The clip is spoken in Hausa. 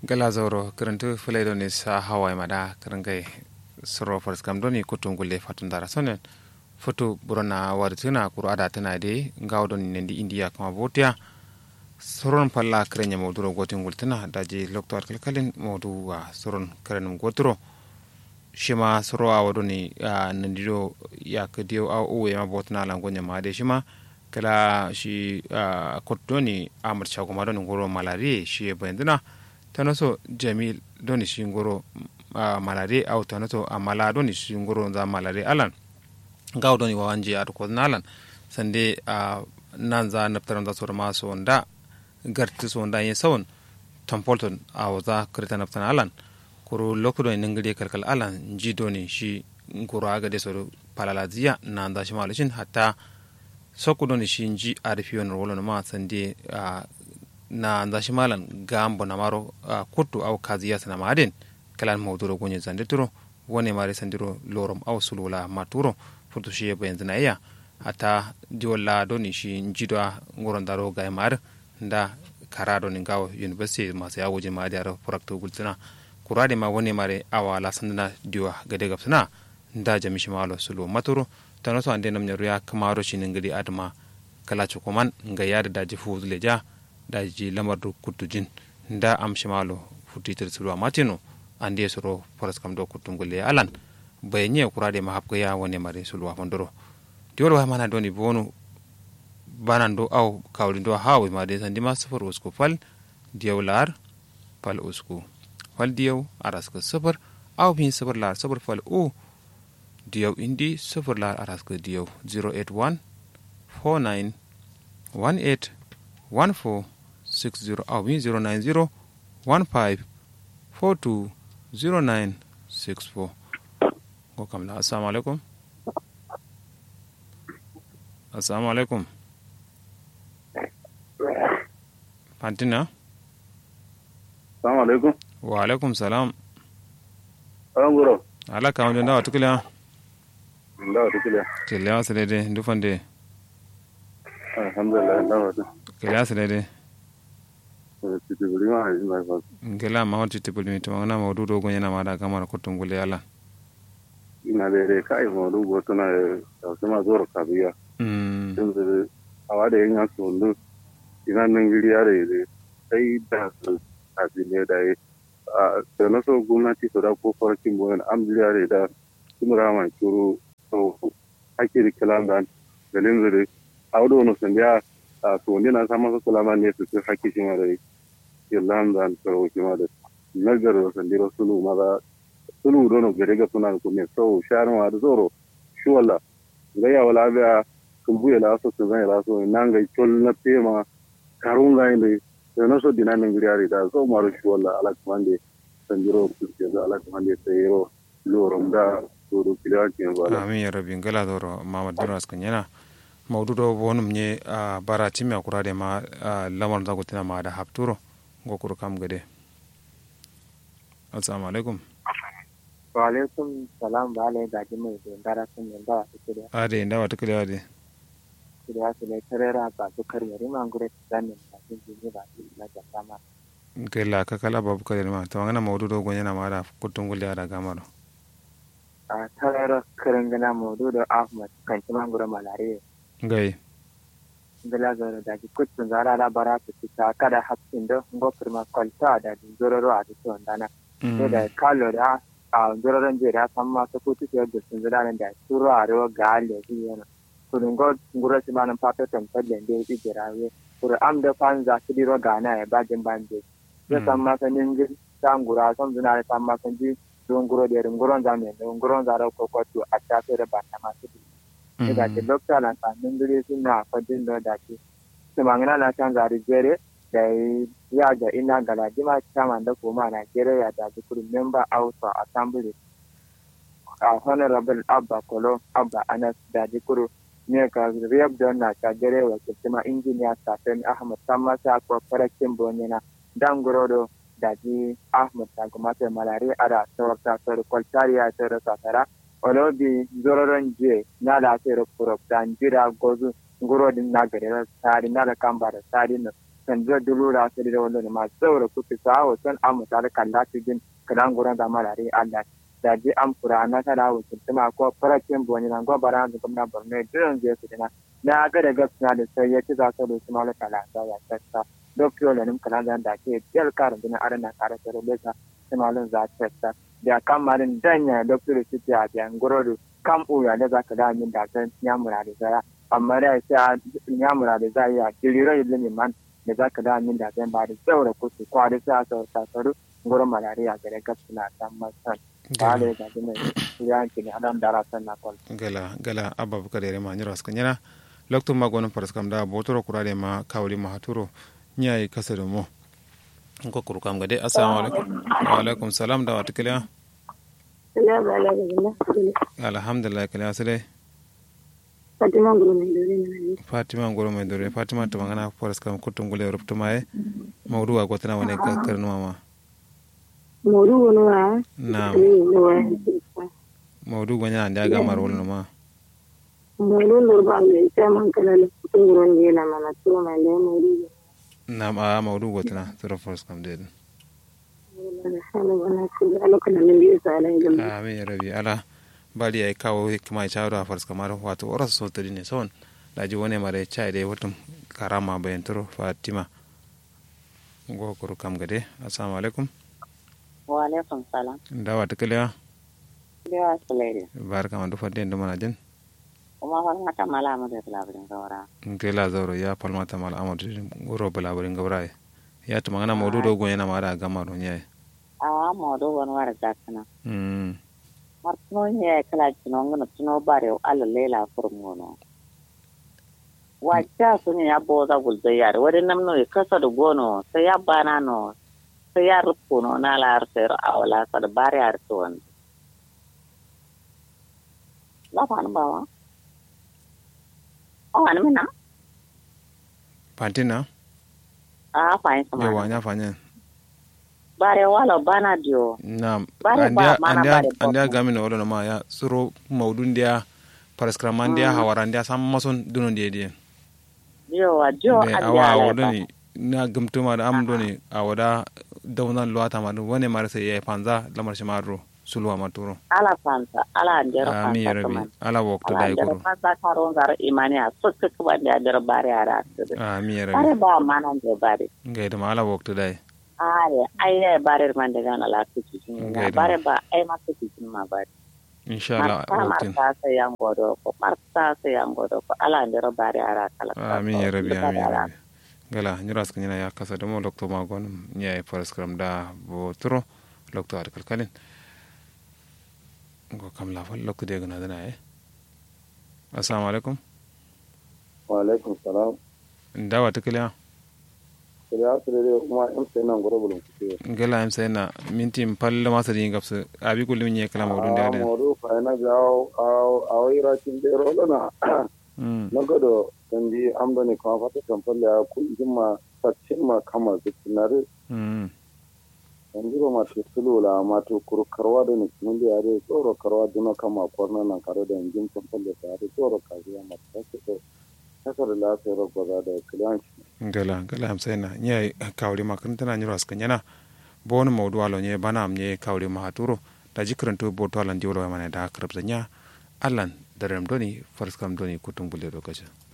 gala zauro kirintu fulaido ni sa hawai mada kiringai suro fars kam doni kutum gulle fatun dara sonen futu burona wartina kuru ada tana de ngawdo ni nendi india kama botia soron palla kirenya moduro gotin gultina daji loktor kalkalin modu wa soron kirenum goturo shima soro a wado ni nandido ya kadiyo a uwe ma botna la gonya ma de shima kala shi kotto ni amar chago ma don goro malari shi bandina tanoso jamil doni shi goro malari au tanoso amala doni shi goro za malari alan gaw doni wawanje ado ko nalan sande nan za naftaran da sor ma so nda garti so nda yin sawon tampolton a waza kirta naftan alan kuro lokudo ni ngade kalkal alan jido ni shi kuro aga de soro palalaziya na nda shi malushin hatta sokudo ni shi nji arifi wani rolo ma sande na nda shi malan gambo na maro kutu au kaziya sana maden kalan mawduro gonye zande turo wone mare sandiro lorom au sulula maturo furtu shi yebo yanzu na iya hatta diwola doni shi njido ngoron daro ga mar nda karado ni gawo university masu yawo je ma da furakto gultuna kurade ma woni mare awa la sandana diwa gade gapsana nda jami shi malo sulu maturo tano so ande namnya ruya kamaro shi ngadi adama kala chukuman nga yada daji fu leja daji lamar du kutujin nda am shi malo futitir sulu matino ande soro foras kam do kutungule alan bayenye kurade ma hapga ya woni mare sulu afondoro diwol wa mana doni bonu banan do aw kawli do hawi ma de sandi ma sufur usku fal diyawlar fal usku fal diyaw araska sufur aw bin sufur lar sufur fal u diyaw indi sufur lar araska diyaw 081 49 18 14 60 aw bin 090 15 42 09 64 ko kam la assalamu alaikum assalamu alaikum fantina salamu alaikum wa alaikum salam alan guro ala ka wonde ndawa tukila ndawa tukila kele wa sedede ndufande alhamdulillah ndawa tu kele wa sedede titi buri ma haji mai fa ngela ma hoti tibul mi tumangana ma dudo gonya na mada kamar kutungule ala ina da dai kai mo du go tuna da su ma zoro kabiya mm din su awa da yin su ndu ina nan giri ya da sai da su kafi ne da yi a da na so gwamnati su da ko farkin boyan am giri ya da kuma rama kiro so ake da kilan da galin zuri a wadda wani sun biya a to ne na samun su kulama ne su su haƙi shi ma da kilan da karo shi ma da nagar da sandiro sulu maza sulu dono gare ga suna da kunne so sharin wa da zoro shi walla ga ya wala biya kun buya la so sun zai la so nan ga tol na tema karun ga inde da na so dinan nan gari da so maru shi walla ala kamande sandiro ku ke da ala kamande sayro lorom da to do kila ke ba amin ya rabbi ngala doro mamad duras kanyana mawdudo bonum nye a bara timi akurade ma lamar da gutina ma da hapturo ngokuru kam gade assalamu alaikum wa alaikum salam ba alai gaji mai da dara sun yin dawa su kiriya ade ndawa tukile ade kiriya su ne tarera ba su karya rima gure su zanen ba su jini ba su na jasa ma kela kakala babu kale ma tawangana mawdudo gonya na ma da kutungule ada gamaro a tarera kirin gana maudu da ahmad kan ci mangure malariya ngai ngala zara da ki kutsun zara da bara su ci ta kada hapsin da ngofir ma kwalta da zororo a cikin wandana sai da kalo da a zororon jere san ma ta kutu ke da sun zara da suru a rewa ga alle shi yana kurun go ngura si manan pato tan palle de ti jera we kur am da fan za su diro ga na e ba jin bande ya san ma san nin san ngura san zuna san ma san ji don nguro de nguron za me nguron za ra ko ko tu a ta fere ba ta ma su da ke dokta na ta nin gure su na fadin da da ke su mangana na san za ri jere da ya ga ina gala jima chairman da kuma Nigeria da ji kuri member house of assembly a honorable abba kolo abba anas da ji kuri ne ka riyab don na shagare wa kuma injiniya safen ahmad samma sa ko farakin bonyana dan gorodo da ji ahmad ta kuma ta malari ada sawarta sor kwaltariya ta rasa tara olobi zororon je na da sai rufuruf da jira gozu ngurodin na gare sari na da kamba da sari na san da dulu da sai da wannan ma saboda ku ta wa san amma ta da kalla ta din kadan guran da malare Allah da ji am fura na ta da wucin tuma ko farakin boni nan gobara da kuma borno jiran je su dina na ga da gaskiya da sai ya ci za su da su mala kala da ya tsaka dokyo da nim kala da ke jel karin dina arana kare da lesa simalin za ta tsaka da kamarin danya doktor su ta da ngorodo kam uya da za ka da min da san nyamura da zara amma da sai nyamura da za ya kiriro ilimin man da za ka da min da zan ba da tsaura kusu kwari sa sa sa saru ngoro malaria ga da gaskiya san masan bale da dine yanki ne adam dara san na kol gala gala abba buka da ma nyiro aska nyana lokto ma gonon paras kam da botoro kurade ma kawli ma haturo nyai kasado mo ko kuru kam gade assalamu alaikum wa alaikum salam da wata kiliya alhamdulillah kiliya sile fatima ngoro mai dore na fatima ngoro mai dore fatima to mangana paras kam kutum gule rupto mai mawdu wa gotana wane ka karnu mama modu wono wa na no wa mawdu gonya ande aga mar wol ma modu no ba me ta man kala le ngoro ne na mana to ma le modu na a mawdu gotana sura paras kam de amin ya rabi ala bali ay kawo hikma chawra fars kamar wato oras so tadi ne son daji wone mare chai de watum karama bayan turo fatima go kuru kam gade assalamu alaikum wa alaikum salam dawa takaliya dewa sulaide barka man du fadde ndo mana jen kuma wal mata mala mu da labarin gawara ngela zawro ya palmata mal amadu goro balabarin gabra ya to magana modu do go yana mara gamaro nyaay a modo won wara zakana mm martino nye kala tino ngana tino bare ala lela furmono wacca suni ya boza gulzo yare wadi namno e kasa da gono sai ya bana no sai ya rufuno na la arsero awala sa da bare arto wani la fa bawa o an mina pantina a fa yin sama yawa nya fanya bare wala bana dio na Bare ba, andia mana andia bare andia bobo. gamin wala ma ya suro maudun dia paraskraman dia hawaran dia sam mason dunon dia dia dio wa dio de an awa dia la wodoni na gumtuma da am doni awada dawnan luwata ma dum wone mara sai ya panza lamar shi maro sulwa maturo ala fanta ala andero ami fanta rabi kaman ala waktu ala dai andero kuro fanta karon zara imani a sokka kuba da andero bare ara asiri ami bare rabi ba mana de bare ngai da ala waktu dai are ai ne bare man de gana la tuki Ngai da bare ba ai ma tuki ma bare insha Allah marta waktin marta sai yan godo ko marta sai yan godo ko ala andero bare ara kala ami rabi ami rabi gala nyuras kanyana ya kasa da mo lokto ma gon nya e paraskram da bo turo lokto ar kalkalin go kam la fal lokto de gana dana e assalamu alaikum wa alaikum salam ndawa tikliya ya su da kuma in sai nan gura bulun kuke gala am sayna minti palle ma sadi ngapsa abi kulli nye kala mawdun de a ade modu fa na jawo a wira cin da rola na mm na gado dan di amdo ne kuma fata kan falle ya ku jima sattin ma kama zikinare mm dan di ma to sulula ma to kuru karwa da ne mun da yare tsoro karwa duna kama kwarna nan kare da injin kan falle ta yare tsoro ka biya ma ta ce to kasar lafiyar gwaza da kliyanci gala gala am sayna nye kawli makaranta na nyuras kanyana bon mawdu alo nye bana am nye kawli ma haturo da jikranto bo to alan diwlo mana da krabza nya allan darem doni farskam doni kutum bulle do kaja